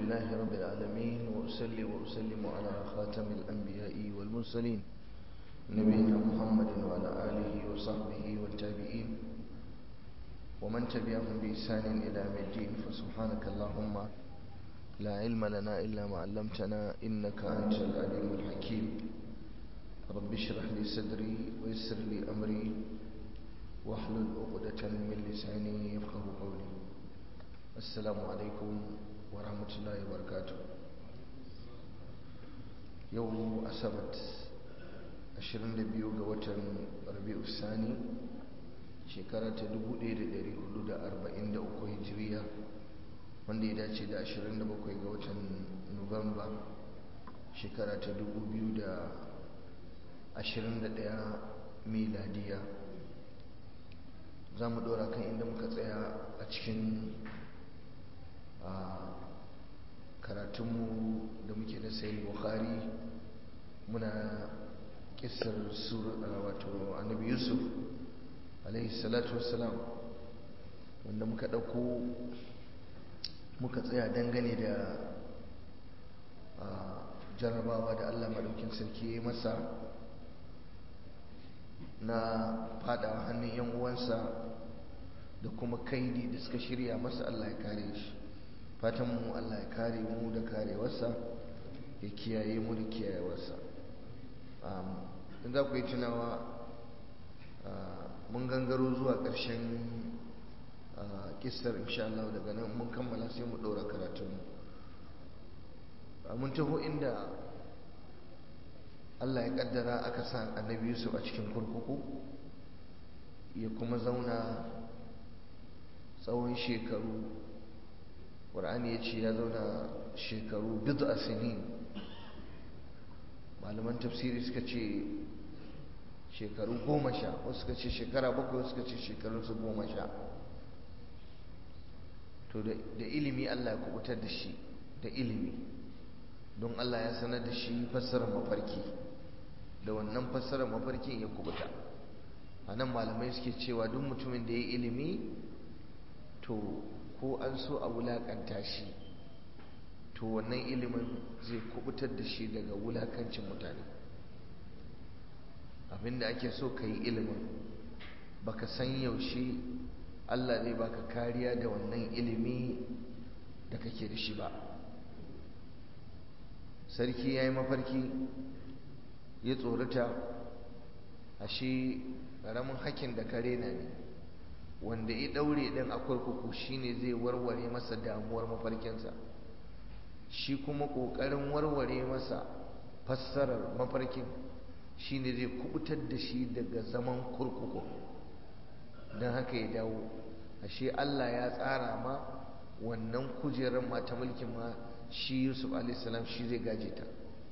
لله رب العالمين وأسلي وأسلم على خاتم الأنبياء والمرسلين نبينا محمد وعلى آله وصحبه والتابعين ومن تبعهم بإحسان إلى يوم الدين فسبحانك اللهم لا علم لنا إلا ما علمتنا إنك أنت العليم الحكيم رب اشرح لي صدري ويسر لي أمري واحلل عقدة من لساني يفقه قولي السلام عليكم ورحمة الله وبركاته يوم أسبت 22 ga watan rabi'u sani shekara ta 1443 hijiriya wanda ya dace da 27 ga watan nuwamba shekara ta 2021 miladiya za mu dora kan inda muka tsaya a cikin karatunmu da muke na sayi bukhari muna kisar wato annabi yusuf alaihi salatu wassalam wanda muka ɗauko muka tsaya dangane da jarabawa da allah maɗaukin sarki ya masa na fada hannun yan uwansa da kuma kaidi da suka shirya masa allah ya kare shi fatan mu allah ya kare mu da karewarsa ya kiyaye mu da kiyayewarsa in za ku yi tunawa mun gangaro zuwa ƙarshen kistar insha Allah daga nan mun kammala sai mu ɗora karatunmu mun taho inda Allah ya ƙaddara aka sa annabi Yusuf a cikin kurkuku ya kuma zauna tsawon shekaru ƙwar'ani ya ce ya zauna shekaru bidu a sinin malaman tafsiri suka ce shekaru goma sha wasu suka ce shekara bakwai wasu suka ce shekarunsu goma sha to da ilimi Allah ya kubutar da shi da ilimi don Allah ya sanar da shi fassarar mafarki da wannan fassarar mafarkin ya kubuta a nan malamai suke cewa duk mutumin da ya yi ilimi to ko an so a wulakanta shi to wannan ilimin zai kubutar da shi daga wulakancin mutane abinda ake so ka yi ilimin baka san yaushe Allah zai baka kariya da wannan ilimi da kake da shi ba sarki ya yi mafarki ya tsorata ashe ƙaramin hakin da kare na ne wanda ya ɗaure ɗin a kurkuku shine zai warware masa damuwar mafarkinsa shi kuma ƙoƙarin warware masa fassarar mafarkin shine zai kubutar da shi daga zaman kurkuku don haka ya dawo ashe Allah ya tsara ma wannan kujerar mata mulkin ma shi Yusuf alaihissalam shi zai gaje ta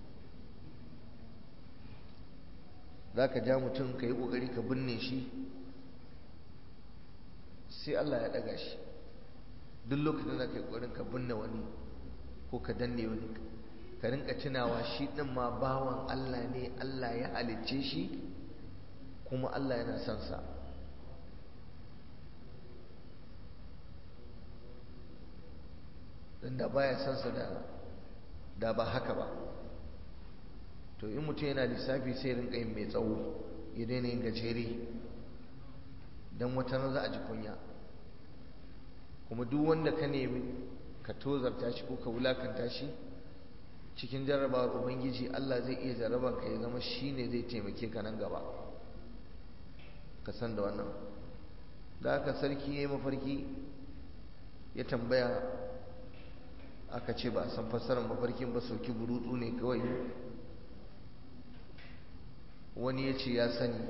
za ka ja mutum ka yi ƙoƙari ka binne shi sai Allah ya ɗaga shi duk lokacin da ka yi ƙoƙarin ka binne wani ko ka danne wani ka rinka tunawa shi ɗin ma bawan Allah ne Allah ya halicce shi kuma Allah yana son sa don da baya son sa da da ba haka ba to in mutum yana lissafi sai rinka yin mai tsawo ya daina yin gajere don wata za a ji kunya kuma duk wanda ka nemi ka tozarta shi ko ka wulakanta shi cikin jarrabawar ubangiji Allah zai iya jarraba ka ya zama shi ne zai taimake ka nan gaba ka san da wannan da aka sarki ya yi mafarki ya tambaya aka ce ba a san fassarar mafarkin ba sauki burutsu ne kawai wani ya ce ya sani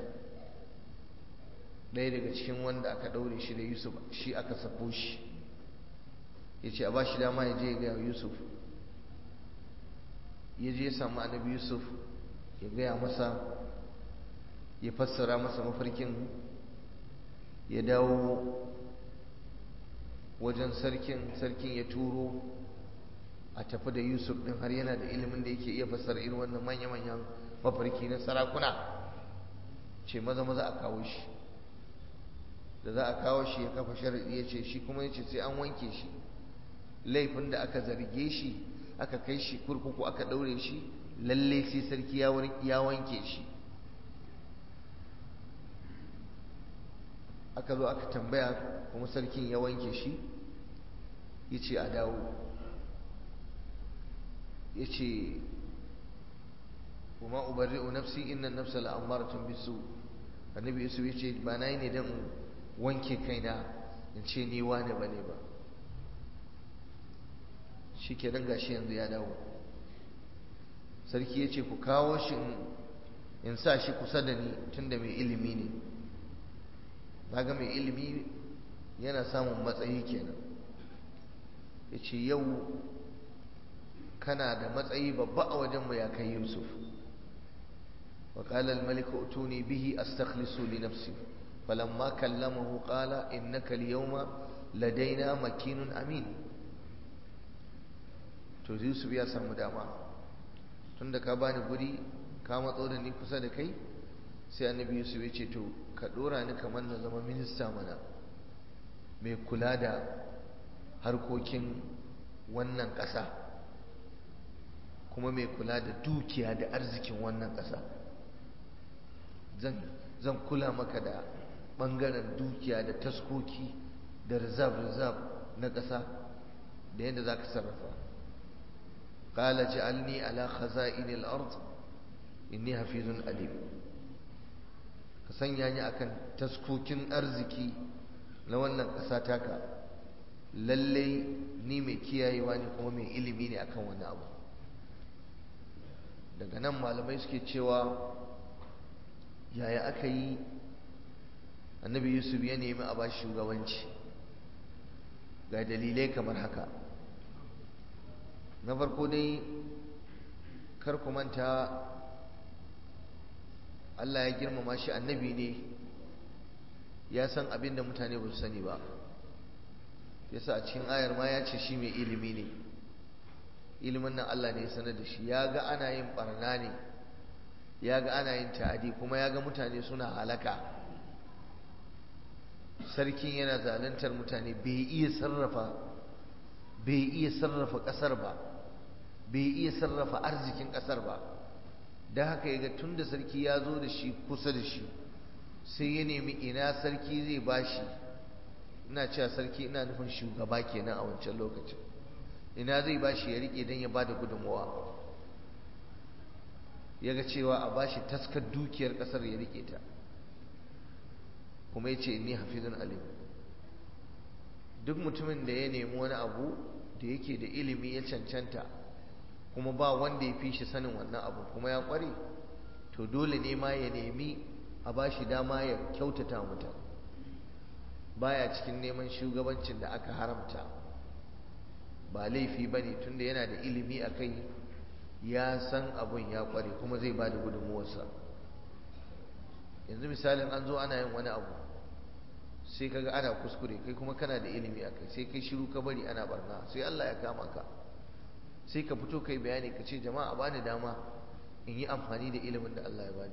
ɗaya daga cikin wanda aka ɗaure shi da yusuf shi aka sako shi ya ce a ba shi dama ya je ya gaya yusuf ya je ya samu annabi yusuf ya gaya masa ya fassara masa mafarkin ya dawo wajen sarkin sarkin ya turo a tafi da yusuf din har yana da ilimin da yake iya fassara irin wannan manya-manyan mafarki na sarakuna ce maza maza a kawo shi da za a kawo shi ya kafa sharaɗi ya ce shi kuma ya ce sai an wanke shi laifin da aka zarge shi aka kai shi kurkuku aka daure shi lalle sai sarki ya wanke shi aka zo aka tambaya kuma sarkin ya wanke shi ya ce a dawo ya ce kuma ubarri'u nafsi inna nafsa la'ammaratun bisu annabi yusuf ya ce ba na yi ne don wanke kaina in ce ni wane ba ne ba shi ke nan gashi yanzu ya dawo sarki ya ce ku kawo shi in sa shi kusa da ni tunda mai ilimi ne ga mai ilimi yana samun matsayi kenan ya ce yau kana da matsayi babba a wajenmu ya kai yusuf وقال الملك ائتوني به استخلص لنفسي فلما كلمه قال انك اليوم لدينا مكين امين to yusuf ya samu dama tunda ka bani guri ka matso da ni kusa da kai sai annabi yusuf ya ce to ka dora ni kamar na zama minista mana mai kula da harkokin wannan ƙasa kuma mai kula da dukiya da arzikin wannan ƙasa zan kula maka da ɓangaren dukiya da taskoki da rizab-rizab na ƙasa da yadda za ka sarrafa ƙala ji'alni ala khaza'inil ard inni hafizun alim ka sanya ni akan taskokin arziki na wannan ƙasa taka lallai ni mai kiyayewa ne kuma mai ilimi ne akan wani abu daga nan malamai suke cewa yaya aka yi annabi yusuf ya nemi a ba shugabanci ga dalilai kamar haka na farko dai kar ku manta Allah ya girmama shi annabi ne ya san abin da mutane ba su sani ba yasa a cikin ayar ma ya ce shi mai ilimi ne ilimin nan Allah ne ya sanar da shi ya ga ana yin barna ne ya ga ana yin ta'adi kuma ya ga mutane suna halaka sarkin yana zaluntar mutane bai iya sarrafa bai iya sarrafa ƙasar ba bai iya sarrafa arzikin ƙasar ba da haka ya ga tun da sarki ya zo da shi kusa da shi sai ya nemi ina sarki zai bashi ina cewa sarki ina nufin shugaba kenan a wancan lokacin ina zai bashi ya rike don ya ba da gudunmawa ya ga cewa a bashi taskar dukiyar kasar ya rike ta kuma ya ce inni hafizun alim duk mutumin da ya nemi wani abu da yake da ilimi ya cancanta kuma ba wanda ya fi shi sanin wannan abu kuma ya kware to dole ne ma ya nemi a bashi dama ya kyautata mutane baya cikin neman shugabancin da aka haramta ba laifi ba ne tunda yana da ilimi a kai ya san abun ya kware kuma zai ba da gudunmuwarsa yanzu misalin an zo ana yin wani abu sai kaga ana kuskure kai kuma kana da ilimi a kai sai kai shiru ka bari ana barna sai Allah ya kama ka sai ka fito kai bayani ka ce jama'a bani dama in yi amfani da ilimin da Allah ya bani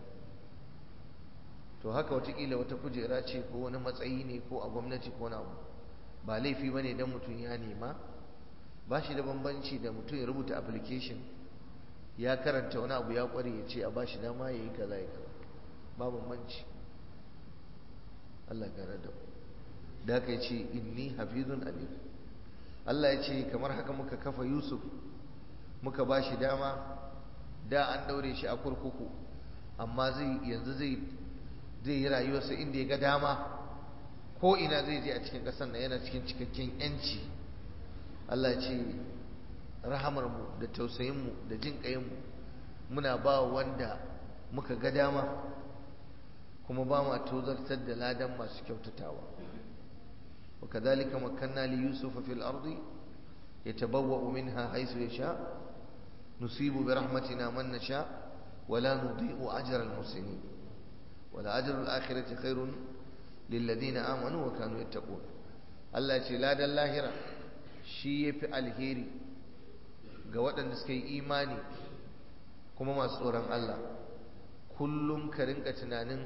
to haka watakila wata kujera ce ko wani matsayi ne ko a gwamnati ko na abu ba laifi ba ne don mutum ya nema ba shi da bambanci da mutum ya rubuta application ya karanta wani abu ya kware ya ce a ba shi dama ya yi kaza ya kaza ba bambanci Allah gane da da aka ce inni hafizun alim Allah ya ce kamar haka muka kafa Yusuf muka ba shi dama da an daure shi a kurkuku amma zai yanzu zai zai yi rayuwarsa inda ya ga dama ko ina zai je a cikin ƙasar na yana cikin cikakken yanci Allah ce rahamarmu da tausayinmu da jin ƙayinmu muna ba wanda muka ga dama kuma ba ma tozartar da ladan masu kyautatawa وكذلك مكنا ليوسف في الأرض يتبوأ منها حيث يشاء نصيب برحمتنا من نشاء ولا نضيء أجر المحسنين ولأجر الآخرة خير للذين آمنوا وكانوا يتقون الله يقول لا دا اللاهرة شيء في الهيري قوات نسكي إيماني كما ما سوران الله kullum ka rinka tunanin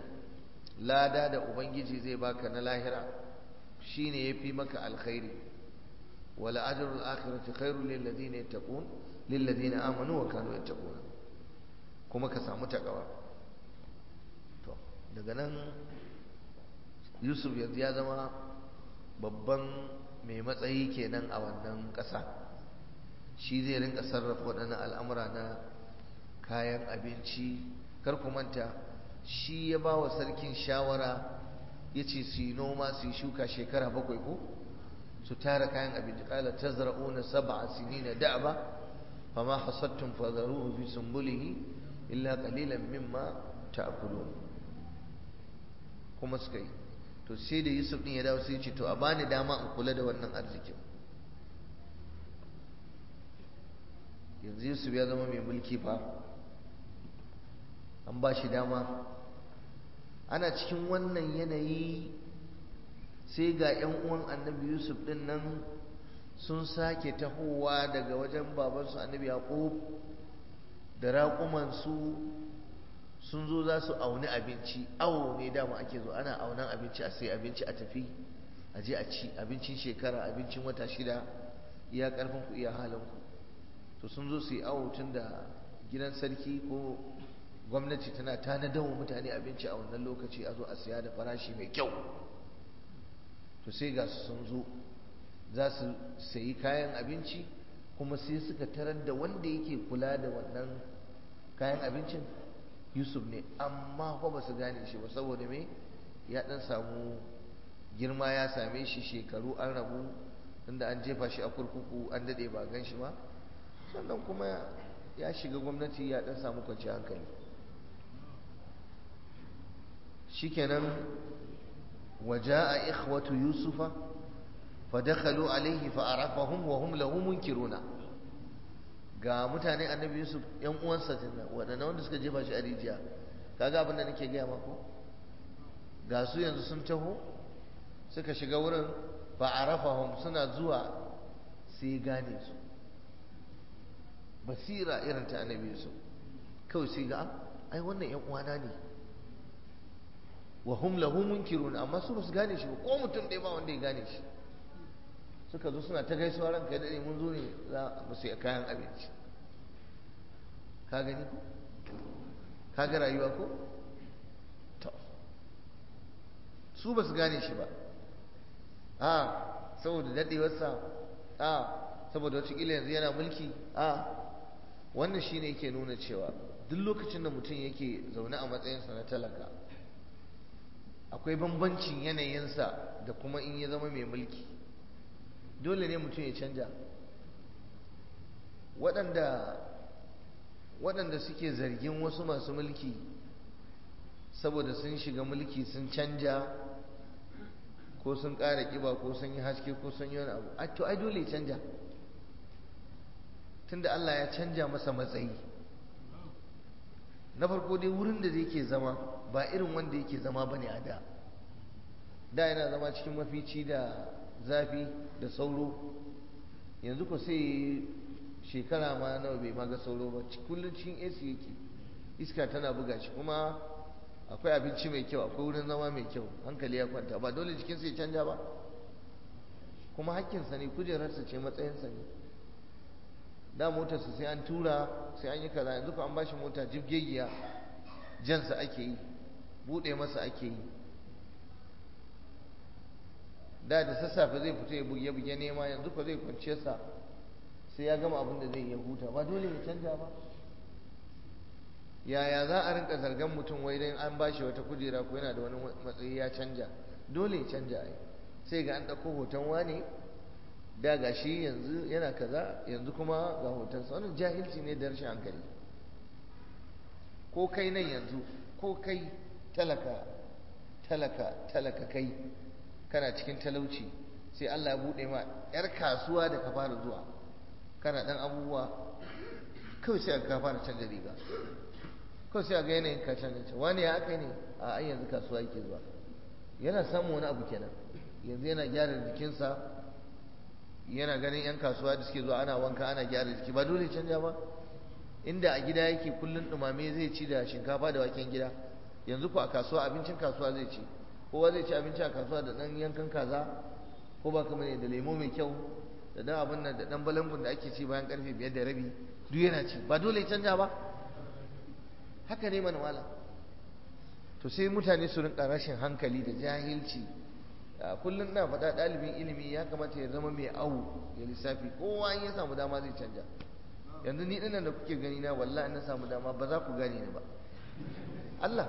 lada da ubangiji zai baka na lahira shine yafi maka alkhairi wala ajrul akhirati khairul lil ladina yattaqun lil ladina amanu wa kanu yattaqun kuma ka samu takawa to daga nan Yusuf yanzu ya zama babban mai matsayi kenan a wannan ƙasa shi zai rinka sarrafa waɗannan al'amura na kayan abinci kar ku manta shi ya ba wa sarkin shawara ya ce su yi noma su yi shuka shekara bakwai ko su tara kayan abinci ƙala ta zara'una saba a sinina da'aba fama hasattun fazaruhu fi sumbulihi illa qalilan mimma ta'kulun kuma suka yi to sai da Yusuf din ya dawo sai ya ce to a bani dama in kula da wannan arzikin yanzu Yusuf ya zama mai mulki fa an ba shi dama ana cikin wannan yanayi sai ga 'yan uwan annabi Yusuf din nan sun sake tahowa daga wajen babansu annabi Yaqub da raƙumansu sun zo za su auni abinci awo ne dama ake zo ana aunan abinci a sai abinci a tafi a je a ci abincin shekara abincin wata shida iya karfin ku iya halin ku to sun zo su yi awo tun da gidan sarki ko gwamnati tana tanadar wa mutane abinci a wannan lokaci a zo a siya da farashi mai kyau to sai ga su sun zo za su sayi kayan abinci kuma sai suka tarar da wanda yake kula da wannan kayan abincin yusuf ne amma fa ba su gane shi ba saboda me ya dan samu girma ya same shi shekaru an rabu inda an jefa shi a kurkuku an dade ba gan shi ba sannan kuma ya shiga gwamnati ya dan samu kwanci hankali shikenan waja'a ikhwatu yusufa fadakhalu alayhi fa'arafahum wa hum lahu munkiruna ga mutanen annabi yusuf yan uwansa tunna waɗanda wanda suka jefa shi a rijiya kaga abin da nake gaya maku ga su yanzu sun taho suka shiga wurin fa'arafahum suna zuwa sai gane su basira irin ta annabi yusuf kawai sai ga ai wannan yan uwana ne wa hum lahu munkirun amma su basu gane shi ba ko mutum ɗaya ba wanda ya gane shi suka zo suna ta gaisuwa ranka ya daɗe mun zo ne za mu sai kayan abinci ka gani ko ka ga rayuwa ko to su basu gane shi ba a saboda daɗewarsa a saboda wata ƙila yanzu yana mulki a wannan shine yake nuna cewa duk lokacin da mutum yake zaune a matsayinsa na talaka akwai bambancin yanayinsa da kuma in ya zama mai mulki dole ne mutum ya canja waɗanda waɗanda suke zargin wasu masu mulki saboda sun shiga mulki sun canja ko sun ƙara ƙiba ko sun yi haske ko sun yi wani abu to ai dole ya canja tunda Allah ya canja masa matsayi na farko dai wurin da zai ke zama ba irin wanda yake zama ba ne a da da yana zama cikin mafici da zafi da sauro yanzu ko sai shekara ma nawa bai maga sauro ba kullum cikin AC yake iska tana buga shi kuma akwai abinci mai kyau akwai wurin zama mai kyau hankali ya kwanta ba dole jikinsa ya canja ba kuma hakkinsa ne kujerarsa ce matsayinsa ne da motarsa sai an tura sai an yi kaza yanzu ko an bashi mota jibgegiya jansa ake yi bude masa ake yi da da sassafe zai fito ya buge buge nema yanzu ko zai kwance sa sai ya gama abin da zai ya huta ba dole ya canja ba yaya za a rinka zargan mutum wai dan an bashi wata kujera ko yana da wani matsayi ya canja dole ya canja ai sai ga an ɗauko hoton wane da ga shi yanzu yana kaza yanzu kuma ga hotonsa wannan jahilci ne da rashin hankali ko kai nan yanzu ko kai talaka talaka talaka kai kana cikin talauci sai Allah ya bude ma yar kasuwa da ka fara zuwa kana dan abubuwa kawai sai ka fara canza riga kawai sai ga yanayin ka canza wani ya aka ne a ai yanzu kasuwa yake zuwa yana samun wani abu kenan yanzu yana gyara jikinsa yana ganin 'yan kasuwa da suke zuwa ana wanka ana gyara jiki ba dole canja ba inda a gida yake kullun dumame zai ci da shinkafa da waken gida yanzu ko a kasuwa abincin kasuwa zai ci kowa zai ci abinci a kasuwa da dan yankan kaza ko ba kamar da lemo mai kyau da dan abin nan da dan balangun da ake ci bayan karfe biyar da rabi duk yana ci ba dole ya canja ba haka ne mana malam to sai mutane su rinka rashin hankali da jahilci kullum na faɗa ɗalibin ilimi ya kamata ya zama mai awu ya lissafi kowa in ya samu dama zai canja yanzu ni dinnan da kuke gani na wallahi na samu dama ba za ku gane ni ba Allah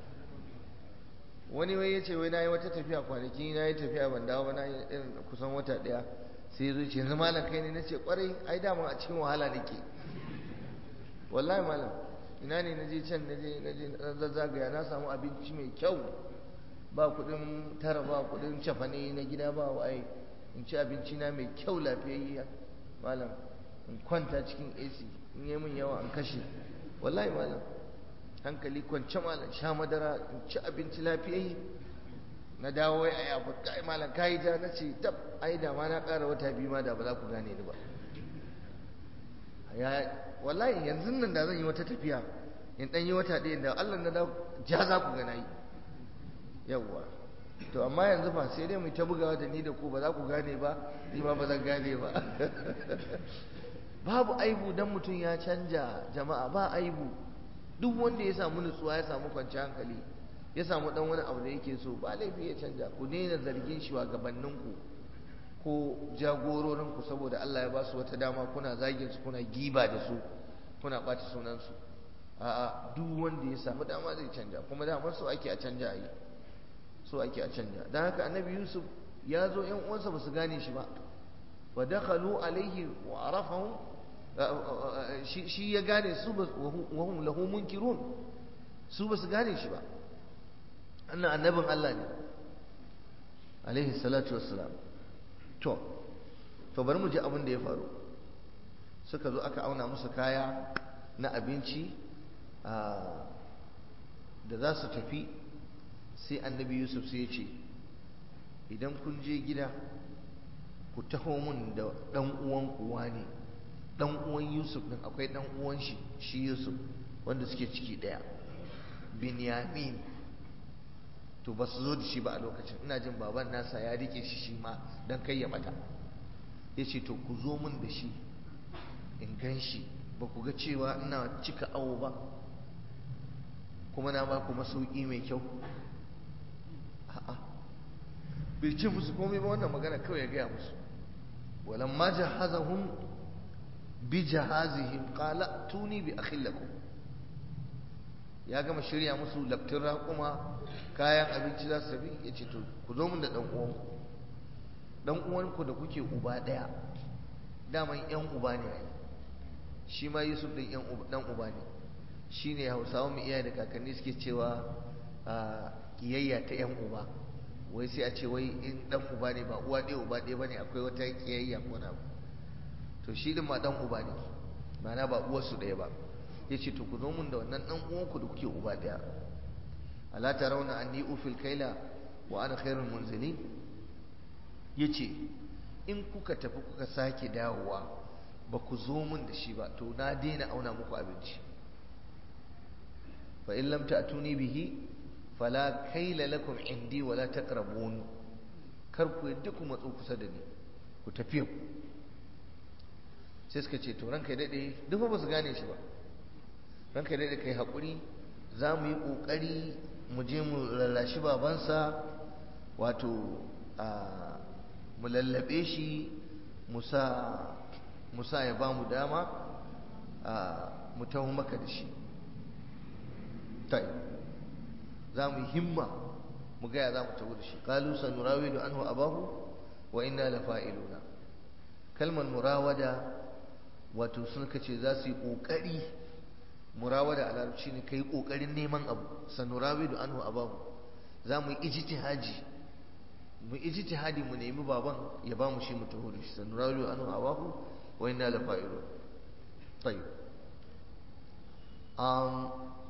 wani wai yace wai nayi wata tafiya kwanaki nayi tafiya ban dawo ba na irin kusan wata daya sai zo ce yanzu malam kai ne nace kwarai ai dama a cikin wahala nake wallahi malam ina ne naje can naje naje zazzagaya na samu abinci mai kyau ba kudin tara ba kudin cafane na gida ba wai in ci abinci na mai kyau lafiyayya malam in kwanta cikin AC in yi min yawa in kashe wallahi malam hankali kwance malam sha madara in ci abinci lafiyayye na dawo wai ai abu kai malam kai ja na ce tab ai da ma na ƙara wata biyu ma da ba za ku gane ni ba ya wallahi yanzu nan da zan yi wata tafiya in dan yi wata ɗaya da Allah na da ja za ku ga nayi yawwa to amma yanzu fa sai dai mu ta bugawa da ni da ku ba za ku gane ba ni ma ba zan gane ba babu aibu dan mutum ya canja jama'a ba aibu duk wanda ya samu nutsuwa ya samu kwanciyar hankali ya samu dan wani abu da yake so ba laifi ya canja ku daina zargin shugabanninku ko jagororinku saboda Allah ya ba su wata dama kuna zagin su kuna giba da su kuna ɓata sunansu a'a duk wanda ya samu dama zai canja kuma damar so ake a canja a yi so ake a canja don haka annabi yusuf ya zo yan uwansa ba su gane shi ba wa dakhalu alaihi wa arafahum shi ya gane su wa hum lahu munkirun su ba su gane shi ba annan annabin Allah ne alaihi salatu wassalam to to bari mu ji abin da ya faru suka zo aka auna musu kaya na abinci da za su tafi sai annabi yusuf sai ya ce idan kun je gida ku taho mun da ɗan uwan kuwa ne ɗan uwan yusuf ɗin akwai ɗan uwan shi shi yusuf wanda suke ciki ɗaya binyamin to ba su zo da shi ba a lokacin ina jin baban nasa ya rike shi shi ma don kai ya bata ya ce to ku zo mun da shi in gan shi ba ku ga cewa ina cika awo ba kuma na ba ku masauki mai kyau a'a bai ce musu komai ba wannan magana kawai ya gaya musu walamma jahazahum bi jahazihim qala tuni bi akhillakum ya gama shirya musu laftin raƙuma kayan abinci za su tafi ya ce to ku zo mun da ɗan uwanku ɗan uwanku da kuke uba ɗaya daman yan uba ne ai shi ma yusuf ɗin ɗan uba ne shi ne hausawa mu iyaye da kakanni suke cewa kiyayya ta yan uba wai sai a ce wai in ɗan uba ne ba uwa ɗaya uba ɗaya ba ne akwai wata kiyayya ko na to shi ɗin ma ɗan uba ne ma'ana ba uwarsu ɗaya ba ya ce to ku zo mun da wannan ɗan uwanku da kuke uba ɗaya ala tarawna anni ufil kaila wa ana khairul munzilin yace in kuka tafi kuka sake dawowa ba ku zo mun da shi ba to na daina auna muku abinci fa in lam ta'tuni bihi fala kaila lakum indi wala taqrabun kar ku yadda ku matso kusa da ni ku tafi ku sai suka ce to ranka dade duk ba su gane shi ba ranka dade kai hakuri za mu yi kokari mu je mu lallashi babansa wato mu lallabe shi musa ya ba mu dama mu taho maka da shi tai za mu yi himma mu gaya za mu taho da shi kalu sanurawidu anhu abahu wa inna la fa'iluna kalmar murawada wato sun kace za su yi kokari murawada a larabci ne kai kokarin neman abu sanurawidu anhu abahu za mu yi ijtihaji mu ijtihadi mu nemi baban ya ba mu shi mu taho da shi sanurawidu anhu abahu wa inna la fa'ilun tayyib um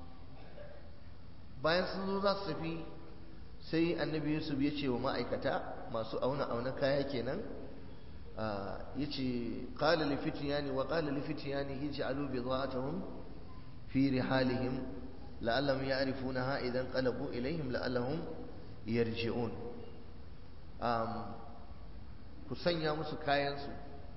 bayan sun zo za su tafi sai annabi yusuf ya ce wa ma'aikata masu auna auna kaya kenan ya ce ƙala lifitiyani wa ƙala lifitiyani ya ce alu bi zuwatahum fi rihalihim la'allahum ya'rifunaha idan qalabu ilaihim la'allahum yarji'un ku sanya musu kayansu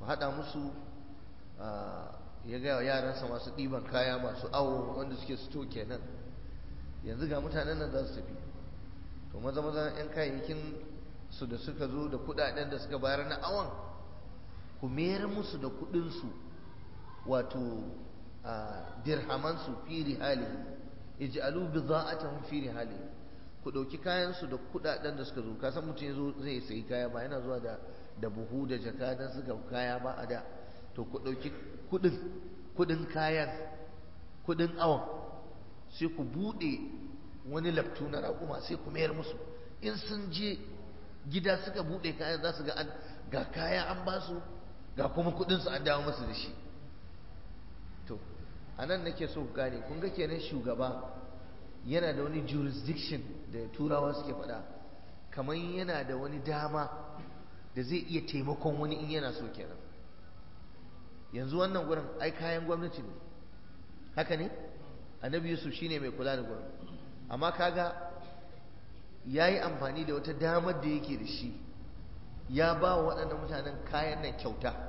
ku haɗa musu ya gaya wa yaransa masu ɗiban kaya masu awo wanda suke sito kenan yanzu ga mutanen nan za su tafi to maza maza yan kayayyakin su da suka zo da kuɗaɗen da suka bayar na awon ku mayar musu da kuɗinsu wato dirhamansu fi rihali ij'alu bidha'atahum fi rihali ku ɗauki kayansu da kuɗaɗen da suka zo ka san mutum ya zo zai sayi kaya ba yana zuwa da da buhu da jaka don suka kaya ba a da to ku ɗauki kuɗin kuɗin kayan kuɗin awon sai ku buɗe wani laftu na raƙuma sai ku mayar musu in sun je gida suka buɗe kayan za su ga an ga kaya an ba su ga kuma kuɗinsu an dawo musu da shi to a nan nake so ku gane kun ga kenan shugaba yana da wani jurisdiction da turawa suke faɗa kamar yana da wani dama da zai iya taimakon wani in yana so kenan yanzu wannan gurin ai kayan gwamnati ne haka ne annabi yusuf shine mai kula da gurin amma kaga ya yi amfani da wata damar da yake da shi ya ba wa waɗannan mutanen kayan nan kyauta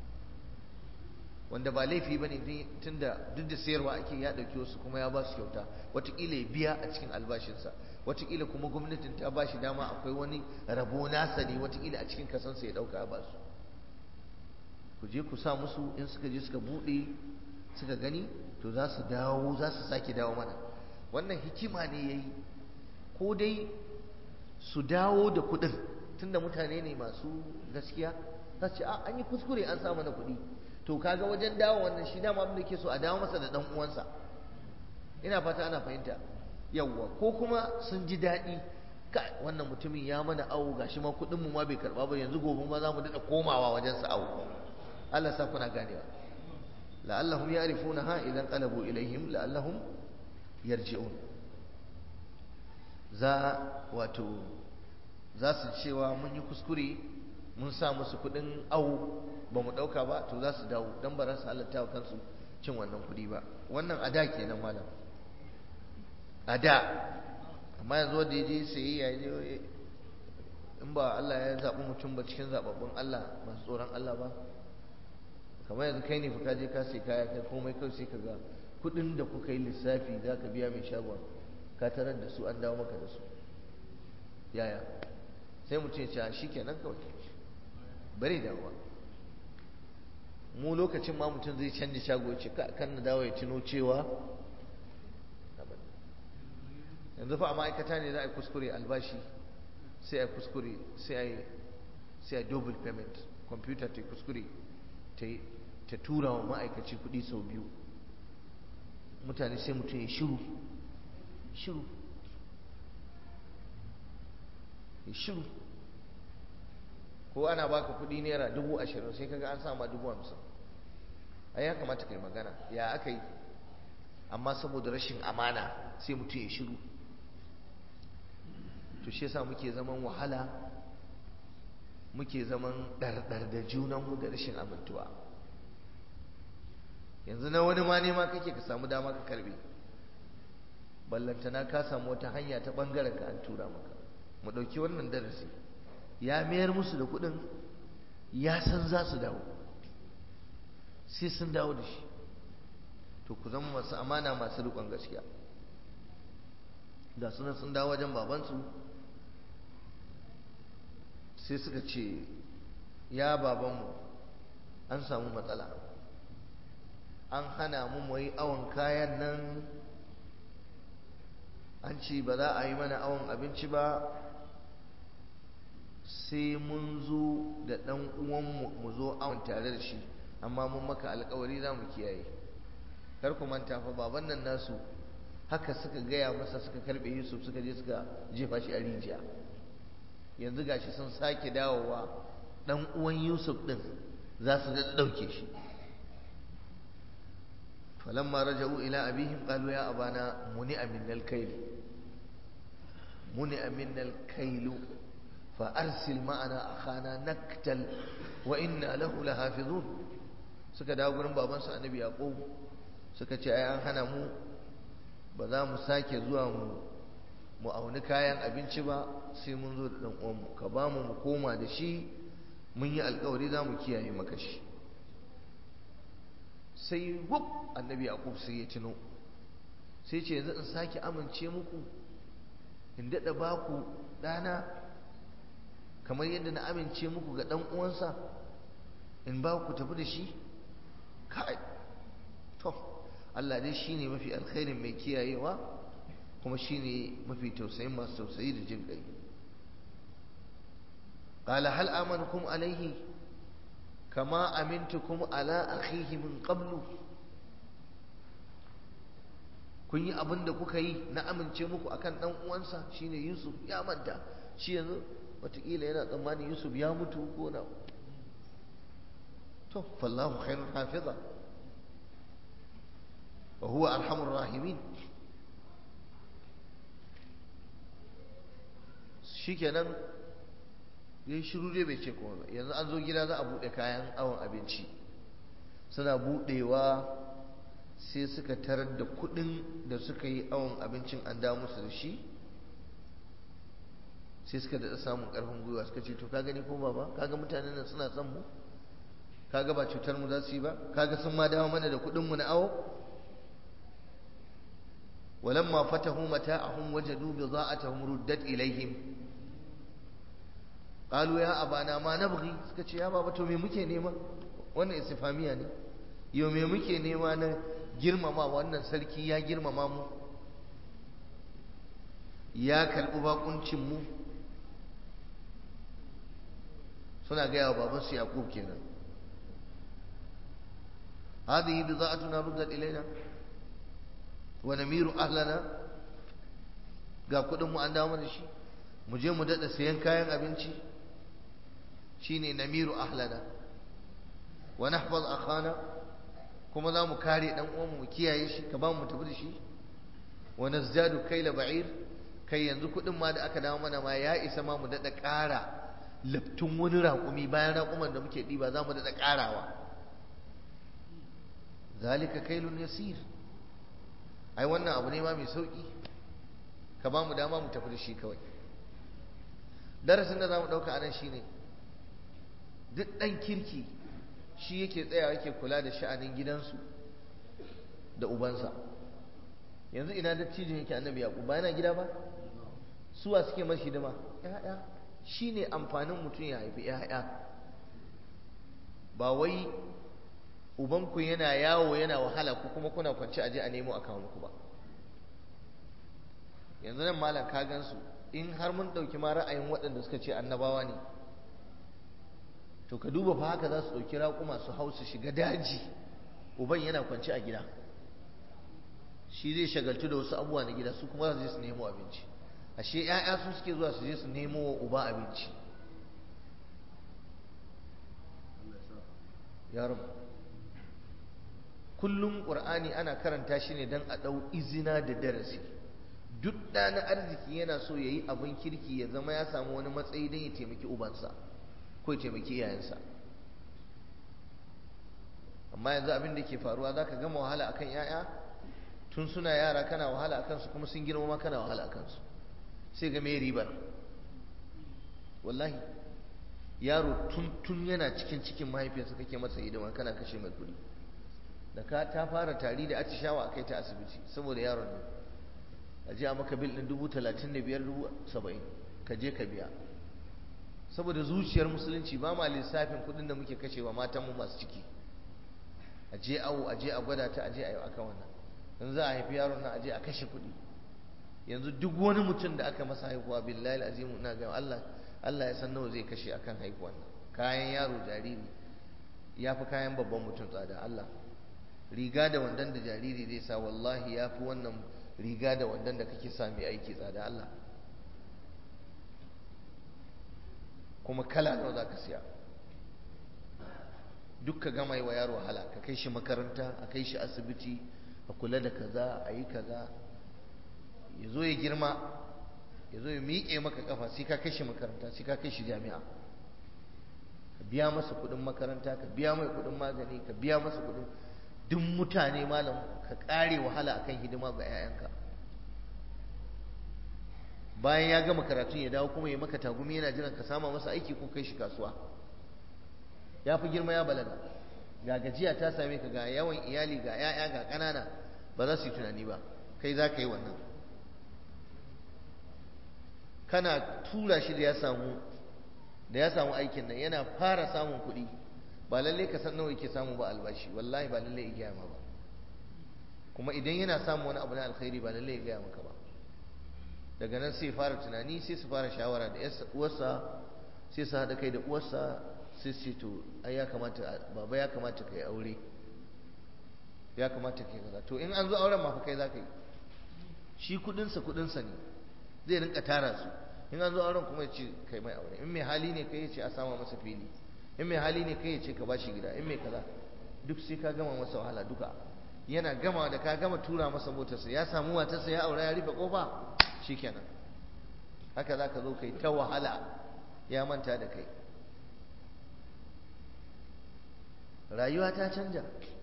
wanda ba laifi ba ne tun da duk da sayarwa ake ya ɗauki wasu kuma ya ba su kyauta watakila ya biya a cikin albashinsa watakila kuma gwamnatin ta ba shi dama akwai wani rabo nasa ne watakila a cikin kasansa ya ɗauka ya ba su ku je ku sa musu in suka je suka buɗe suka gani to za su dawo za su sake dawo mana wannan hikima ne ya yi ko dai su dawo da kuɗin tunda mutane ne masu gaskiya za su ce a an yi kuskure an sa mana kuɗi to kaga wajen dawo wannan shi dama abin da ke so a dawo masa da dan uwansa ina fata ana fahimta yawwa ko kuma sun ji daɗi ka wannan mutumin ya mana awo gashi ma kuɗin mu ma bai karɓa ba yanzu gobe ma za mu daɗa komawa wajen sa awo Allah sa kuna ganewa la'allahum ya'rifunaha idan qalabu ilaihim la'allahum yarji'un za wato za su cewa mun yi kuskure mun sa musu kuɗin awo ba mu ɗauka ba to za su dawo don ba za su halatta wa kansu cin wannan kuɗi ba wannan a da kenan malam a da amma yanzu wanda ya je sayi ya je in ba Allah ya zaɓi mutum ba cikin zaɓaɓɓun Allah masu tsoron Allah ba kamar yanzu kai ne ka je ka sai kaya kai komai kawai sai ka ga kuɗin da kuka yi lissafi za ka biya mai shagon ka tarar da su an dawo maka da su yaya sai mutum ya ce shi kenan kawai bari dawowa mu lokacin ma mutum zai canja shago ce kan na dawo ya tuno cewa yanzu fa a ma'aikata ne za a yi kuskure albashi sai a yi kuskure sai a yi sai a double payment computer ta yi kuskure ta tura wa ma'aikaci kuɗi sau biyu mutane sai mutum ya shiru shiru ya shiru ko ana baka kuɗi naira dubu ashirin sai kaga an sama dubu hamsin ai ya kamata kai magana ya aka yi amma saboda rashin amana sai mutum ya shiru to shi yasa muke zaman wahala muke zaman ɗarɗar da junanmu da rashin amintuwa yanzu na wani ma nema kake ka samu dama ka karbe ballantana ka samu wata hanya ta ɓangaren ka an tura maka mu ɗauki wannan darasi ya mayar musu da kuɗin ya san za su dawo sai sun dawo da shi to ku zama masu amana masu riƙon gaskiya ga sunan sun dawo wajen babansu sai suka ce ya babanmu an samu matsala an hana mu mu yi awon kayan nan an ce ba za a yi mana awon abinci ba sai mun zo da ɗan uwanmu mu zo awon tare da shi amma mun maka alkawari za mu kiyaye kar ku manta fa baban nan nasu haka suka gaya masa suka karbe Yusuf suka je suka jefa shi a rijiya yanzu gashi sun sake dawowa dan uwan Yusuf din za su da dauke shi falamma raja'u ila abihim qalu ya abana muni'a minnal kayl muni'a minnal kayl fa arsil ma'ana akhana naktal wa inna lahu lahafizun suka dawo gurin babansu annabi yaqub suka ce ai an hana mu ba za mu sake zuwa mu mu auni kayan abinci ba sai mun zo da dan uwanmu ka ba mu mu koma da shi mun yi alkawari za mu kiyaye maka shi sai wuf annabi yaqub sai ya tuno sai ce yanzu in sake amince muku in daɗa baku ɗana kamar yadda na amince muku ga ɗan uwansa in ba ku tafi da shi kai to Allah dai shine mafi alkhairin mai kiyayewa kuma shine mafi tausayin masu tausayi da jin kai qala hal amanukum alaihi kama amintukum ala akhihi min qablu kun yi abin da kuka yi na amince muku akan dan uwansa shine Yusuf ya manta shi yanzu wataƙila yana tsammanin Yusuf ya mutu ko na to fallahu khairul hafiza wa huwa arhamur rahimin shikenan yayin shiru dai bai ce kuma ba yanzu an zo gida za a bude kayan awon abinci suna budewa sai suka tarar da kudin da suka yi awon abincin an dawo musu da shi sai suka daɗa samun ƙarfin gwiwa suka ce to ka gani ko baba kaga mutanen nan suna son mu kaga ba cutar mu za su yi ba kaga sun ma dawo mana da kuɗin mu na awo walamma fatahu mata'ahum wajadu bidha'atahum ruddat ilaihim qalu ya abana ma nabghi suka ce ya baba to me muke nema wannan istifamiya ne yau me muke nema na girmama wannan sarki ya girmama mu ya karɓi bakuncin mu suna gaya wa babansu yaqub kenan هذه بضاعتنا ردت إلينا ونمير أهلنا ga kudin mu an dawo mana shi mu je mu dada sayan kayan abinci shine namiru ahlana wa nahfaz akhana kuma za mu kare dan uwan mu kiyaye shi ka ba mu tafi da shi wa nazdadu kayla ba'ir kai yanzu kudin ma da aka dawo mana ma ya isa ma mu dada ƙara laftun wani raƙumi bayan raƙuman da muke ɗiba za mu dada ƙarawa zalika kailun yasir ai wannan abu ne ma mai sauki ka ba mu dama mu tafi da shi kawai darasin da za mu ɗauka anan shine duk ɗan kirki shi yake tsayawa yake kula da sha'anin gidansu da ubansa yanzu ina dattijin yake annabi yaƙub ba yana gida ba suwa suke mashi hidima ya'ya shine amfanin mutum ya haifi ya'ya ba wai ubanku yana yawo yana wahala ku kuma kuna kwanci aje a nemo a kawo muku ba yanzu nan malam ka gansu in har mun ɗauki ma ra'ayin waɗanda suka ce annabawa ne to ka duba fa haka za su ɗauki raƙuma su hau su shiga daji uban yana kwanci a gida shi zai shagaltu da wasu abubuwa na gida su kuma za su je su nemo abinci ashe 'ya'ya su suke zuwa su je su nemo wa uba abinci ya rabu kullum ƙur'ani ana karanta shi ne don a ɗau izina da darasi duk ɗa na arziki yana so ya yi abin kirki ya zama ya samu wani matsayi don ya taimaki ubansa ko ya taimaki iyayensa amma yanzu abin da ke faruwa za ka gama wahala akan 'ya'ya tun suna yara kana wahala a kansu kuma sun girma kana wahala a kansu sai ga mai ribar wallahi yaro tun tun yana cikin cikin mahaifiyarsa kake masa hidima kana kashe mai kuɗi da ka ta fara tari da atishawa a kai ta asibiti saboda yaron ne a ji a maka bil ɗin dubu talatin da biyar dubu saba'in ka je ka biya saboda zuciyar musulunci ba ma lissafin kuɗin da muke kashewa matanmu masu ciki a je awo a je a gwada ta a je a yi aka wannan in za a haifi yaron nan a je a kashe kuɗi yanzu duk wani mutum da aka masa haihuwa billahi azimu ina ga Allah Allah ya san nawa zai kashe akan haihuwan nan kayan yaro jariri ya fi kayan babban mutum tsada Allah riga da wandan da jariri zai sa wallahi ya fi wannan riga da wandan da kake sa mai aiki tsada Allah kuma kala nawa za ka siya duk ka gama yi wa yaro wahala ka kai shi makaranta a kai shi asibiti a kula da kaza a yi kaza ya zo ya girma ya zo ya miƙe maka kafa sai ka kai shi makaranta sai ka kai shi jami'a ka biya masa kuɗin makaranta ka biya mai kuɗin magani ka biya masa kuɗin duk mutane malam ka ƙare wahala akan hidima ga 'ya'yanka bayan ya gama karatun ya dawo kuma ya maka tagumi yana jiran ka sama masa aiki ko kai shi kasuwa ya fi girma ya balaga ga gajiya ta same ka ga yawan iyali ga 'ya'ya ga ƙanana ba za su yi tunani ba kai za ka yi wannan kana tura shi da ya samu da ya samu aikin nan yana fara samun kuɗi ba lalle ka san nawa yake samu ba albashi wallahi ba lalle ya gaya ma ba kuma idan yana samun wani abu na alkhairi ba lalle ya gaya maka ba daga nan sai fara tunani sai su fara shawara da uwarsa sai su haɗa kai da uwarsa sai su to ai ya kamata baba ya kamata kai aure ya kamata kai kaza to in an zo auren ma fa kai za ka yi shi kudinsa kudinsa ne zai rinka tara su in an zo auren kuma ya ce kai mai aure in mai hali ne kai ya ce a sama masa fili in mai hali ne kai ya ce ka bashi gida in mai kaza duk sai ka gama masa wahala duka yana gama da ka gama tura masa motarsa ya samu matarsa ya aure ya rufe kofa shikenan haka za ka zo kai ta wahala ya manta da kai rayuwa ta canja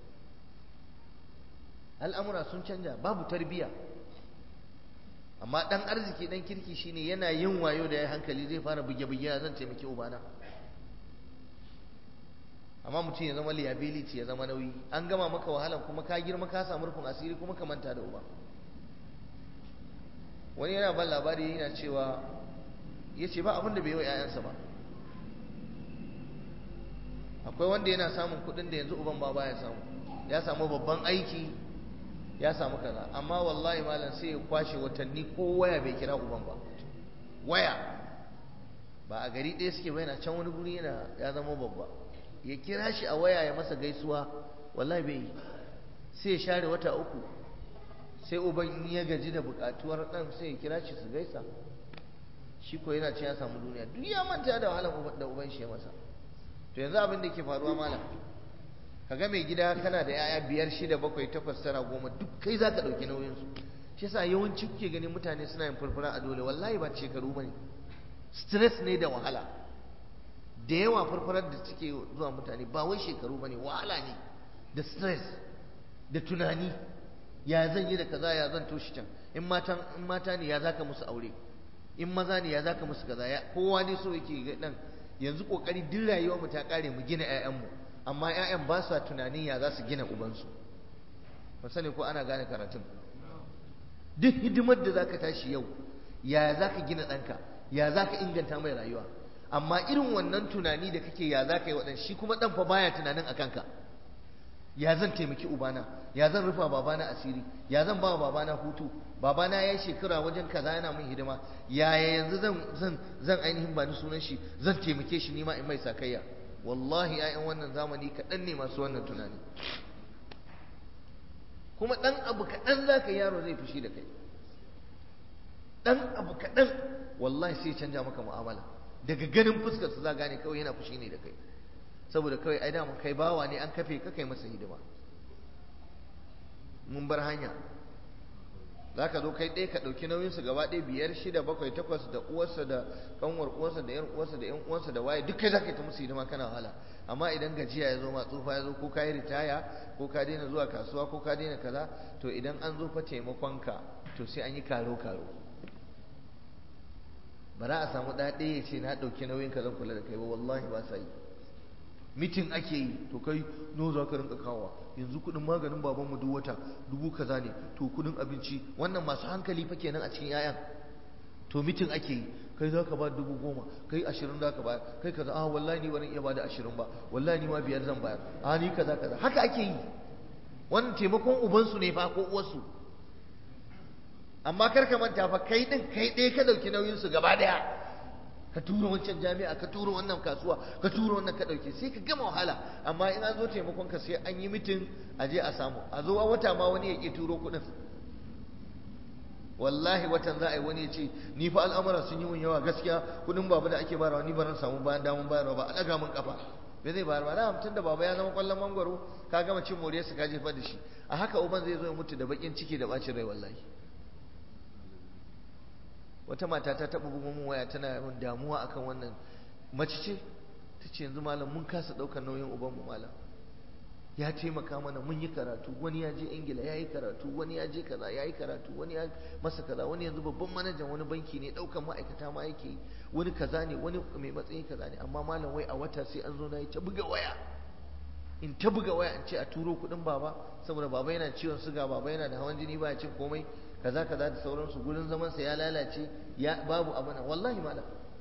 al'amura sun canja babu tarbiya amma dan arziki dan kirki shine yana yin wayo da ya hankali zai fara buge-buge zan taimaki ubana amma mutum ya zama liability ya zama nauyi an gama maka wahalan kuma ka girma ka samu rufin asiri kuma ka manta da uba wani yana ban labari yana cewa ya ce ba abin da bai yi wa 'ya'yansa ba akwai wanda yana samun kuɗin da yanzu uban ba baya samu ya samu babban aiki ya samu kaza amma wallahi malam sai ya kwashe watanni ko waya bai kira uban ba waya ba a gari ɗaya suke yana can wani guri yana ya zama babba ya kira shi a waya ya masa gaisuwa wallahi bai yi sai ya share wata uku sai uban in ya gaji da buƙatuwar ɗan sai ya kira shi su gaisa shi ko yana ce ya samu duniya duk ya manta da wahalar da uban shi ya masa to yanzu abin da ke faruwa malam kaga mai gida kana da yaya biyar shida bakwai takwas tara goma duk kai za ka ɗauki nauyinsu shi yasa yawanci kuke ganin mutane suna yin furfura a dole wallahi ba shekaru ba ne stress ne da wahala da yawa furfurar da suke zuwa mutane ba wai shekaru ba ne wahala ne da stress da tunani ya zan yi da kaza ya zan toshi can in mata in mata ne ya zaka musu aure in maza ne ya zaka musu kaza ya kowa ne so yake ga dan yanzu kokari duk rayuwar mu ta kare mu gina ƴaƴan mu amma ƴaƴan ba sa tunanin ya za su gina ubansu ba sani ko ana gane karatun duk hidimar da zaka tashi yau ya zaka gina ɗanka ya zaka inganta mai rayuwa amma irin wannan tunani da kake ya zaka yi waɗan shi kuma ɗan fa baya tunanin a kanka ya zan taimaki ubana ya zan rufa babana asiri ya zan ba babana hutu babana ya yi shekara wajen kaza yana min hidima yaya yanzu zan zan zan ainihin ba ni sunan shi zan taimake shi nima in mai sakayya wallahi ƴaƴan wannan zamani kaɗan ne masu wannan tunani kuma ɗan abu kaɗan za ka yaro zai fushi da kai ɗan abu kaɗan wallahi sai canja maka mu'amala daga ganin fuskar su za gane kawai yana fushi ne da kai saboda kawai ai dama kai bawa ne an kafe ka kai masa hidima mun bar hanya za ka zo kai ɗaya ka ɗauki nauyinsu gaba ɗaya biyar shida bakwai takwas da uwarsa da kanwar uwarsa da yan uwarsa da yan uwarsa da waye duk kai za ka yi ta musu hidima kana wahala amma idan gajiya ya zo ma tsufa ya zo ko ka yi ritaya ko ka daina zuwa kasuwa ko ka daina kaza to idan an zo fa taimakonka to sai an yi karo karo ba za a samu ɗaya ɗaya ya ce na ɗauki nauyin ka zan kula da kai ba wallahi ba sa yi mitin ake yi to kai no za ka rinka kawa yanzu kudin maganin babanmu duk wata dubu kaza ne to kudin abinci wannan masu hankali fa kenan a cikin yayan to mitin ake yi kai za ka ba dubu goma kai ashirin za ka bayar kai kaza ah wallahi ni barin iya ba da ashirin ba wallahi ni ma biyar zan bayar ah ni kaza kaza haka ake yi wannan taimakon ubansu ne fa ko uwarsu amma kar ka manta fa kai din kai ɗaya ka ɗauki nauyinsu gaba ɗaya ka tura wancan jami'a ka tura wannan kasuwa ka tura wannan ka dauke sai ka gama wahala amma in an zo taimakon ka sai an yi mitin a je a samu a zo a wata ma wani ya ke turo kuɗin wallahi watan za a yi wani ya ce ni fa al'amura sun yi mun yawa gaskiya kuɗin baba da ake barawa ni ba ran samu bayan damun bayarwa ba a ɗaga min kafa bai zai bayar ba da hamsin da baba ya zama kwallon mangwaro ka gama cin moriyarsa ka jefa da shi a haka uban zai zo ya mutu da bakin ciki da bacin rai wallahi wata mata ta taɓa bugun mun waya tana yawan damuwa akan wannan mace ce ta ce yanzu malam mun kasa ɗaukar nauyin ubanmu malam ya taimaka mana mun yi karatu wani ya je ingila ya yi karatu wani ya je kaza ya yi karatu wani ya masa kaza wani yanzu babban manajan wani banki ne daukan ma'aikata ma yake wani kaza ne wani mai matsayi kaza ne amma malam wai a wata sai an zo na yi ta buga waya in ta buga waya in ce a turo kuɗin baba saboda baba yana ciwon suga baba yana da hawan jini ba ya cin komai kaza kaza da sauransu gurin zaman sa ya lalace ya babu abuna wallahi malam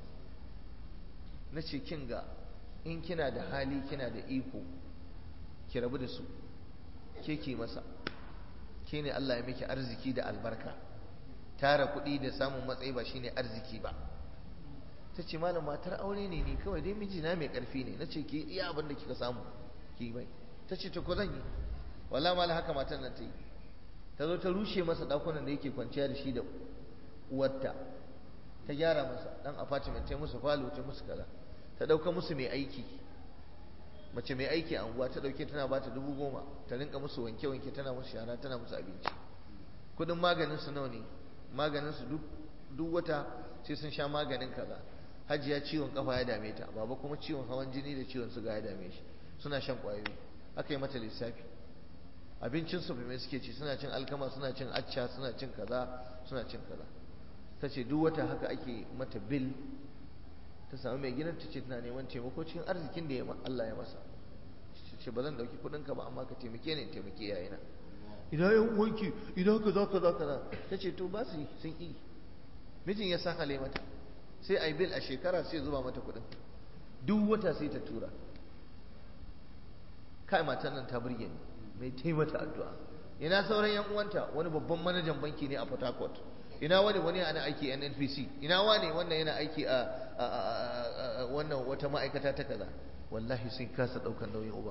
na ce kin ga in kina da hali kina da iko ki rabu da su ke ke masa ke ne Allah ya miki arziki da albarka tara kuɗi da samun matsayi ba shine arziki ba ta ce malam matar aure ne ni kawai dai mijina mai ƙarfi ne na ce ke iya abin da kika samu ki bai ta ce ta ko zan yi wala mala haka matan nan ta yi ta zo ta rushe masa ɗakunan da yake kwanciya da shi da uwarta ta gyara masa ɗan apartment ta musu falo ta musu kaza ta ɗauka musu mai aiki mace mai aiki a unguwa ta dauke tana bata dubu goma ta rinka musu wanke wanke tana musu shara tana musu abinci kudin maganin su nawa ne maganin su duk duk wata sai sun sha maganin kaza hajiya ciwon kafa ya dame ta baba kuma ciwon hawan jini da ciwon suga ya dame shi suna shan kwayoyi aka yi mata lissafi abincin su mai suke ci suna cin alkama suna cin acca suna cin kaza suna cin kaza ta ce duk wata haka ake mata bil ta samu mai gidan ta ce tana neman taimako cikin arzikin da Allah ya masa ce ba zan dauki kudin ka ba amma ka taimake ni taimake yayina idan yan wanki idan kaza kaza kaza ta ce to ba su yi sun yi mijin ya san hale mata sai ai bil a shekara sai zuba mata kudin duk wata sai ta tura kai matan nan ta burge ni mai taimata addu'a ina sauran yan uwanta wani babban manajan banki ne a Port Harcourt ina wani wani ana aiki a NNPC ina wani wannan yana aiki a wannan wata ma'aikata ta kaza wallahi sun kasa daukan nauyin uba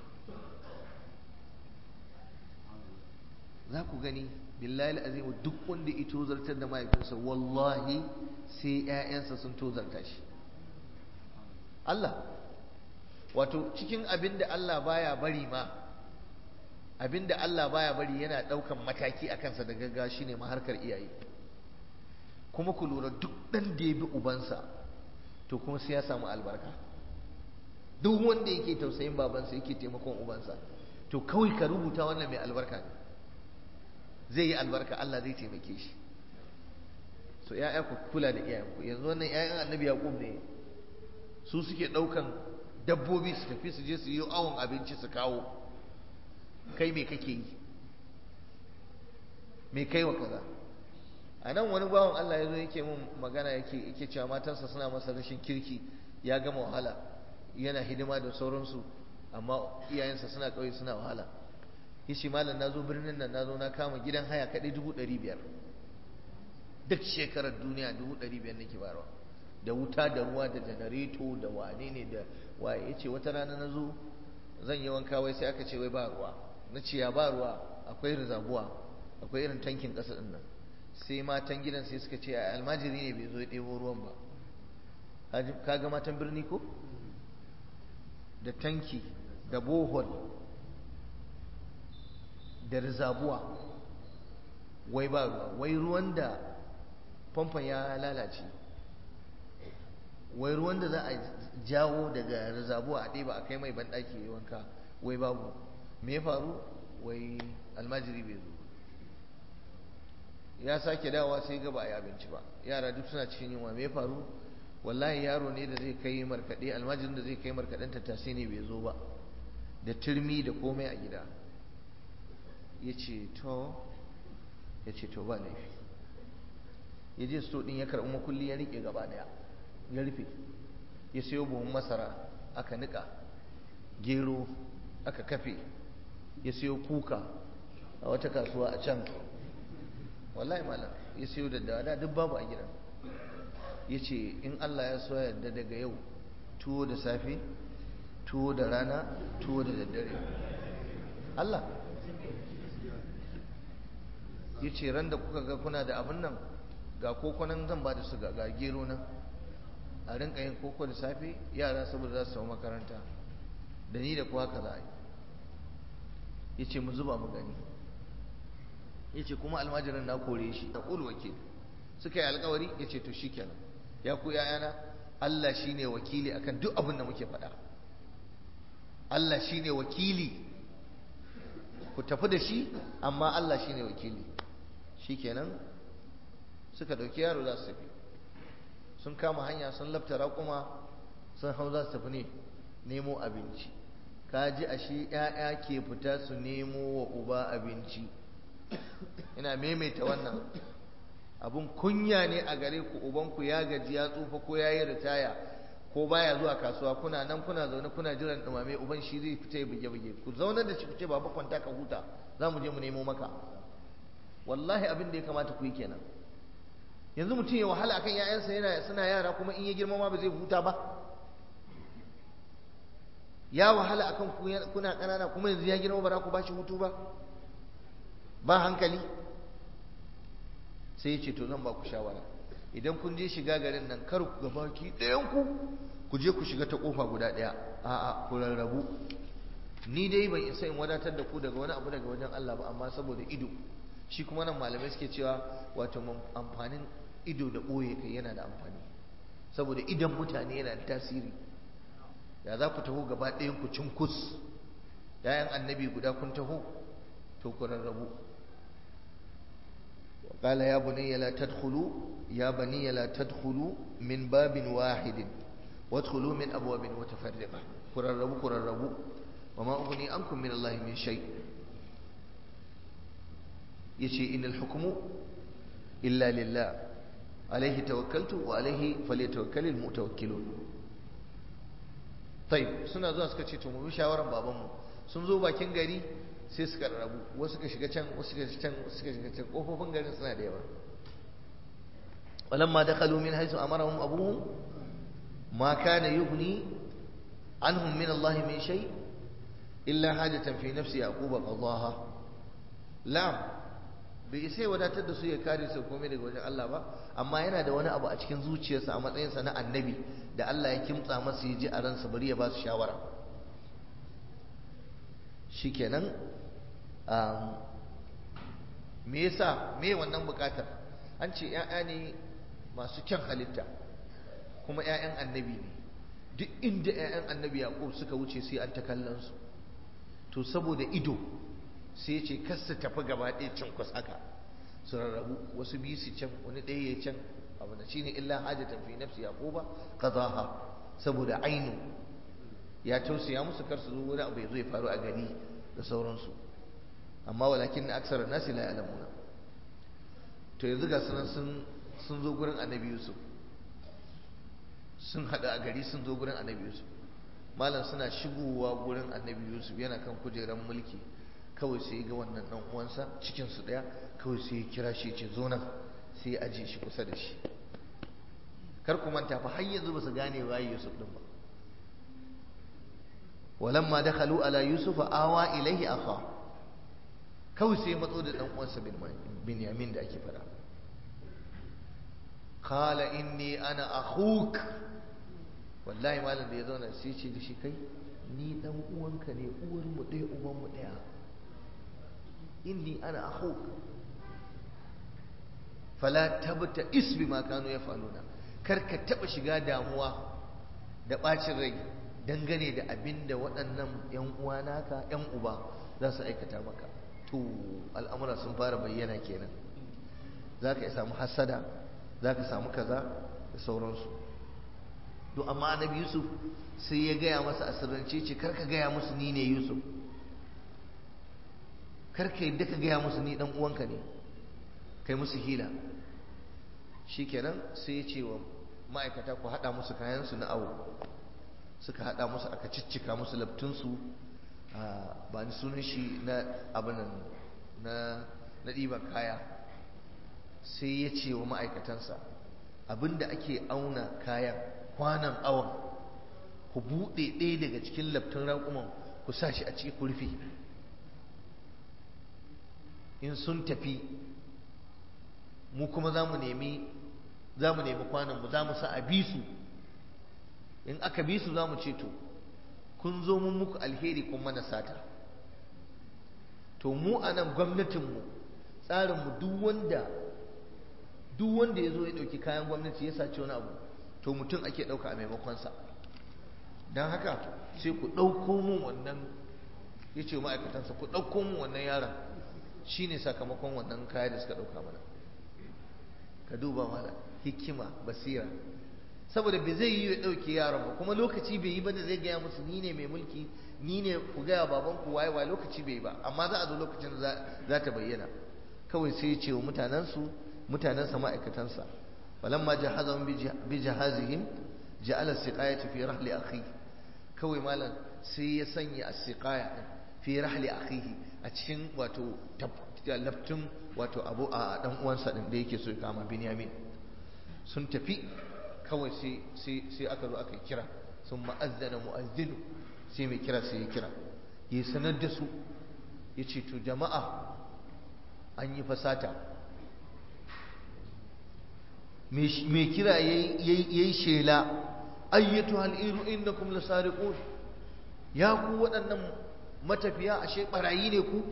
za ku gani billahi azimu duk wanda ya tozartar da mahaifinsa wallahi sai ƴaƴansa sun tozarta shi Allah wato cikin abin da Allah baya bari ma abin da Allah baya bari yana daukan mataki a kansa da gaggawa shine maharkar iyaye kuma ku lura duk ɗan da ya bi ubansa to kuma sai ya samu albarka duk wanda yake tausayin babansa yake taimakon ubansa to kawai ka rubuta wannan mai albarka ne zai yi albarka Allah zai taimake shi so ya'ya ku kula da iyayenku yanzu wannan ya'yan annabi yaqub ne su suke ɗaukan dabbobi su tafi su je su yi awon abinci su kawo kai me kake yi me kai wa kaza a nan wani bawan Allah ya zo yake mun magana yake yake cewa matansa suna masa rashin kirki ya gama wahala yana hidima da sauransu amma iyayensa suna ƙauye suna wahala yace malam na zo birnin nan na zo na kama gidan haya kaɗai dubu ɗari biyar duk shekarar duniya dubu ɗari biyar nake bayarwa da wuta da ruwa da janareto da wane ne da waye yace wata rana na zo zan yi wanka wai sai aka ce wai ba ruwa na ce ya ba ruwa akwai rizabuwa akwai irin tankin ƙasa ɗin nan sai matan gidan sai suka ce a almajiri ne bai zo ya ɗebo ruwan ba kaga matan birni ko da tanki da bohol da rizabuwa wai ba ruwa wai ruwan da famfon ya lalace wai ruwan da za a jawo daga rizabuwa a ɗeba a kai mai banɗaki ya wanka wai babu me ya faru wai almajiri bai zo ya sake dawowa sai gaba a yi abinci ba yara duk suna cikin yunwa me ya faru wallahi yaro ne da zai kai markaɗe almajirin da zai kai markaɗen tattasai ne bai zo ba da turmi da komai a gida ya ce to ya ce to ba laifi ya je sto ɗin ya karɓi makulli ya riƙe gaba ɗaya ya rufe ya sayo buhun masara aka niƙa gero aka kafe ya sayo kuka a wata kasuwa a can wallahi malam ya sayo daddawa da duk babu a gidan ya ce in Allah ya so yadda daga yau tuwo da safe tuwo da rana tuwo da daddare Allah ya ce ran da kuka ga kuna da abin nan ga kokonan zan ba da su ga gero nan a rinka yin koko da safe yara saboda za su samu makaranta da ni da kuwa ka za a yi ya ce mu zuba mu gani ya ce kuma almajirin na kore shi da ƙul wakil suka yi alkawari ya ce to shi kenan ya ku yayana Allah shi ne wakili akan duk abin da muke faɗa Allah shi ne wakili ku tafi da shi amma Allah shine wakili shikenan suka dauki yaro za su tafi sun kama hanya sun lafta raƙuma sun hau za su tafi ne nemo abinci ka ji a shi ‘ya'ya ke fita su nemo wa uba abinci ina maimaita wannan abun kunya ne a gare ku ubanku ya gaji ya tsufa ko ya yi ritaya ko baya zuwa kasuwa kuna nan kuna zaune kuna jiran dumame uban shi zai fita ya buge buge ku zaune da shi ku ce baba kwanta ka huta za mu je mu nemo maka wallahi abin da ya kamata ku yi kenan yanzu mutum ya wahala akan ƴaƴansa yana suna yara kuma in ya girma ma ba zai huta ba ya wahala akan ku kuna ƙanana kuma yanzu ya girma ba za ku ba shi hutu ba ba hankali sai ya ce to zan ba ku shawara idan kun je shiga garin nan kar ku gabaki ɗayan ku ku je ku shiga ta kofa guda ɗaya a'a ku rarrabu ni dai ban isa in wadatar da ku daga wani abu daga wajen Allah ba amma saboda ido shi kuma nan malamai suke cewa wato amfanin ido da ɓoye kai yana da amfani saboda idan mutane yana da tasiri ya za ku taho gaba ɗayan ku cinkus yayan annabi guda kun taho to ku rarrabu قال يا بني لا تدخلوا يا بني لا تدخلوا من باب واحد وادخلوا من أبواب متفرقة كرربوا كرربوا وما أغني عنكم من الله من شيء يشي إن الحكم إلا لله عليه توكلت وعليه فليتوكل المتوكلون طيب suna zuwa suka ce to mu bi shawaran babanmu sun zo bakin gari sai suka rabu wasu suka shiga can wasu suka shiga can wasu suka shiga can kofofin garin suna da yawa walamma dakhalu min haythu amarahum abuhum ma kana yughni anhum min Allah min shay illa hajatan fi nafsi yaqub qadaha lam bai sai wadatar da su ya kare su komai daga wajen Allah ba amma yana da wani abu a cikin zuciyarsa a matsayinsa na annabi da Allah ya kimtsa masa ya ji a ransa bari ya ba su shawara shikenan me yasa me wannan bukatar an ce ‘ya'ya ne masu kyan halitta kuma ‘ya'yan annabi ne duk inda ‘ya'yan annabi yaƙub suka wuce sai an ta kallon su to saboda ido sai ce kasa tafi gaba ɗaya can kwas haka su rarrabu wasu biyu su can wani ɗaya ya can abu da shine illa hajatan fi nafsi yaquba qadaha saboda ainu ya tausaya musu kar su zo wani abu ya zo ya faru a gari da sauransu amma walakin aksar nasi la ya'lamuna to yanzu ga sunan sun sun zo gurin annabi yusuf sun hada a gari sun zo gurin annabi yusuf malam suna shigowa gurin annabi yusuf yana kan kujeran mulki kawai sai ga wannan dan uwansa cikin su daya kawai sai ya kira shi ce zo nan sai ya aje shi kusa da shi kar ku manta fa har yanzu ba su gane waye yusuf din ba walamma dakhalu ala yusufa awa ilaihi akha kawai sai matso da dan uwansa Binyamin da ake fara qala inni ana akhuk wallahi malam da ya zauna sai ce da shi kai ni dan uwanka ne uwar mu ɗaya uban mu ɗaya inni ana akhuk fala tabta isbi ma kanu yafaluna kar ka taba shiga damuwa da bacin rai dangane da abin da waɗannan yan uwa naka yan uba za su aikata maka to al'amura sun fara bayyana kenan za ka samu hasada za ka samu kaza da sauransu to amma annabi yusuf sai ya gaya masa asirrance ce karka gaya musu ni ne yusuf karka yadda ka gaya musu ni dan uwanka ne kai musu hila shikenan sai ya ce wa ma'aikata ku haɗa musu kayansu na awo suka haɗa musu aka ciccika musu labtunsu ba ni sunan shi na abinan na ɗiban kaya sai ya ce wa ma'aikatansa abinda ake auna kayan kwanan awon ku buɗe ɗaya daga cikin labtun raƙuman ku sa shi a ciki ku rufe in sun tafi mu kuma za mu nemi za mu nemi kwananmu za mu sa a bi su in aka bi su za mu ce to kun zo mun muku alheri kun mana sata to mu a nan gwamnatinmu tsarinmu duk wanda duk wanda ya zo ya ɗauki kayan gwamnati ya sace wani abu to mutum ake ɗauka a maimakonsa don haka sai ku ɗauko mun wannan ya ce ma'aikatansa ku ɗauko mu wannan yaron shi ne sakamakon wannan kaya da suka ɗauka mana ka duba mana hikima basira saboda bai zai yi ya ɗauke yaron ba kuma lokaci bai yi ba da zai gaya musu ni ne mai mulki ni ne ku gaya baban ku waye waye lokaci bai yi ba amma za a zo lokacin da za ta bayyana kawai sai ya ce wa mutanensu mutanensa ma'aikatansa falamma jahazahum bi jahazihim ja'ala siqayata fi rahli akhi kawai malam sai ya sanya as-siqaya din fi rahli akhihi a cikin wato laftun wato abu a dan uwansa din da yake so ya kama Binyamin sun tafi kawai sai sai sai aka zo aka kira sun ma'azzana mu'azzinu sai mai kira sai ya kira ya sanar da su ya ce to jama'a an yi fasata mai kira ya yi shela ayyatu hal'iru innakum lasariqun ya ku waɗannan matafiya ashe ɓarayi ne ku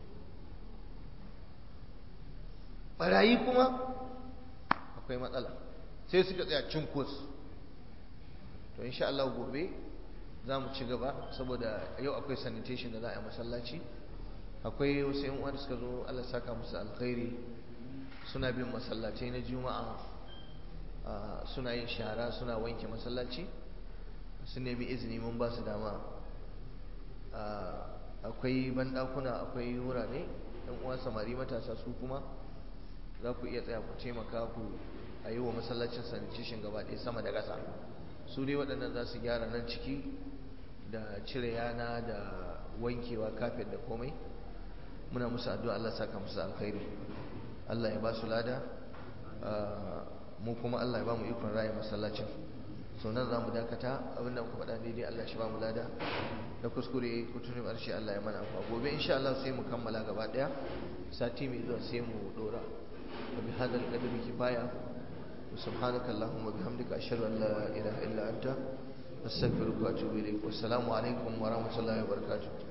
ɓarayi kuma akwai matsala sai suka tsaya cinkos to insha Allah gobe za mu ci gaba saboda yau akwai sanitation da za a yi masallaci akwai wasu yan uwa da suka zo Allah saka musu alkhairi suna bin masallatai na juma'a suna yin shara suna wanke masallaci su nemi izini mun ba su dama akwai bandakuna akwai wurare yan uwa samari matasa su kuma za ku iya tsaya ku taimaka ku a yi wa masallacin sanitation gaba ɗaya sama da ƙasa su dai waɗannan za su gyara nan ciki da cire yana da wankewa kafin da komai muna musu addu'a Allah saka musu alkhairi Allah ya ba su lada mu kuma Allah ya ba mu ikon raye masallacin so nan za mu dakata abinda muka faɗa daidai Allah shi ba mu lada da kuskure kutunin ƙarshe Allah ya mana afuwa gobe insha Allah sai mu kammala gaba ɗaya sati mai zuwa sai mu dora wa bi hadal qadri kifaya سبحانك اللهم وبحمدك أشهد أن لا إله إلا أنت أستغفرك وأتوب إليك والسلام عليكم ورحمة الله وبركاته